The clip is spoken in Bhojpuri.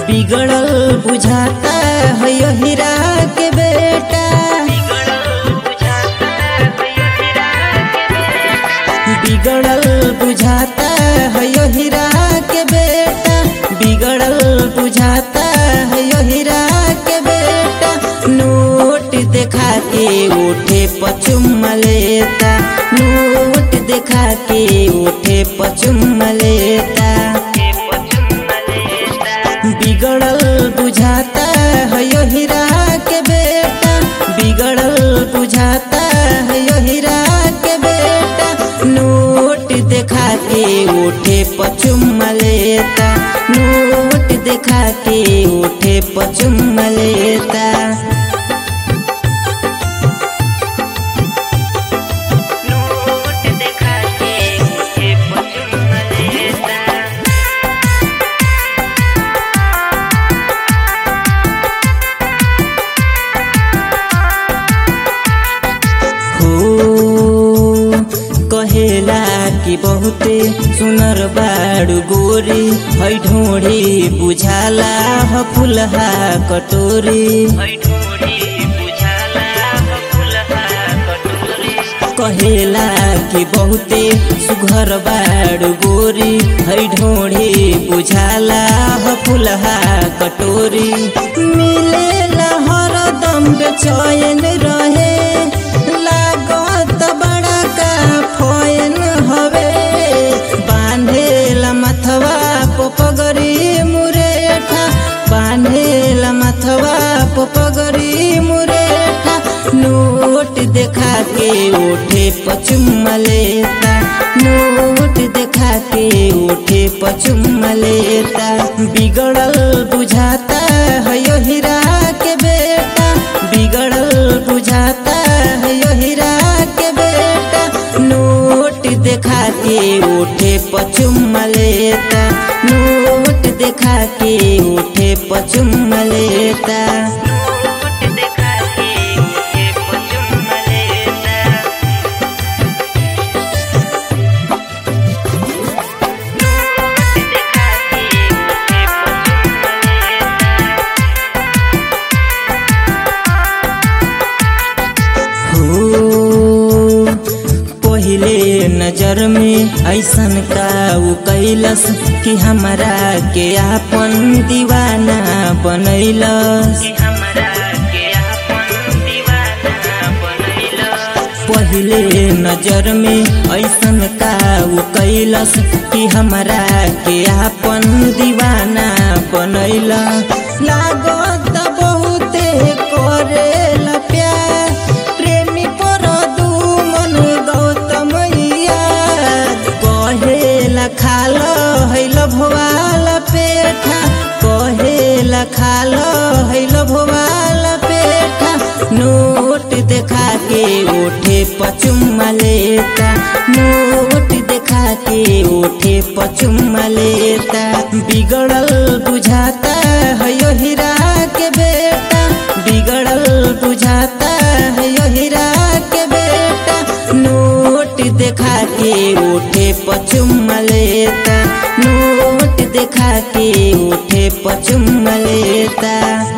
बिगड़ल बुझाता है यो हीरा के बेटा बिगड़ल बुझाता है यो हीरा के बेटा बिगड़ल बुझाता है यो हीरा के बेटा नोट देखा के उठे पचुम लेता नोट देखा के उठे पचुम लेता बिगड़ल बुझाता है यो हीरा के बेटा बिगड़ल बुझाता है यो हीरा के बेटा नोट देखा के उठे पचुम लेता नोट देखा के उठे पचुम लेता नोट देखा के मुझे पचुम लेता हो कहेला कि बहुते सुनर बाड़ू गोरी है ढोड़ी बुझाला ह फुलहा कटोरी ढोरी बुझाला फुलहा कटोरी कहेला कि बहुते सुघर बाड़ू गोरी है ढोड़ी बुझाला ह फुलहा कटोरी मिलेला हरदम बेचैन रहे लागत बड़ा का फोन हवे बांधेला मथवा पोपगरी मुरेठा बांधेला मथवा पोपगरी मुरेठा नोट देखा के उठे पचुम लेता नोट देखा के उठे पचुम लेता बिगड़ल बुझाता है यो हीरा के बेटा बिगड़ल बुझाता है यो हीरा के बेटा नोट देखा के उठे पचुम लेता नोट देखा के उठे पचुम लेता नोट देखा के मुझे पचुम लेता नोट देखा के मुझे पचुम लेता हो पहिले नजर में ऐसन का उ कैलस कि हमरा के आपन दीवाना बनैलस कि हमरा के अपन दीवाना बनैला पहिले नजर में ऐसन का उ कैलस कि हमरा के आपन दीवाना बनैला लागत बहुते करेला प्यार प्रेमी पर दू मन गौतम याद कहेला खाल हैल भोवाल पेठा कहेला खाल हैल भोवाल पेठा नोट देखा के उठे पचुम लेता नोट देखा के उठे पचुम लेता बिगड़ल बुझाता है यो हीरा के बेटा बिगड़ल बुझाता है यो हीरा के बेटा नोट देखा के उठे पचुम लेता नोट देखा के उठे पचुम लेता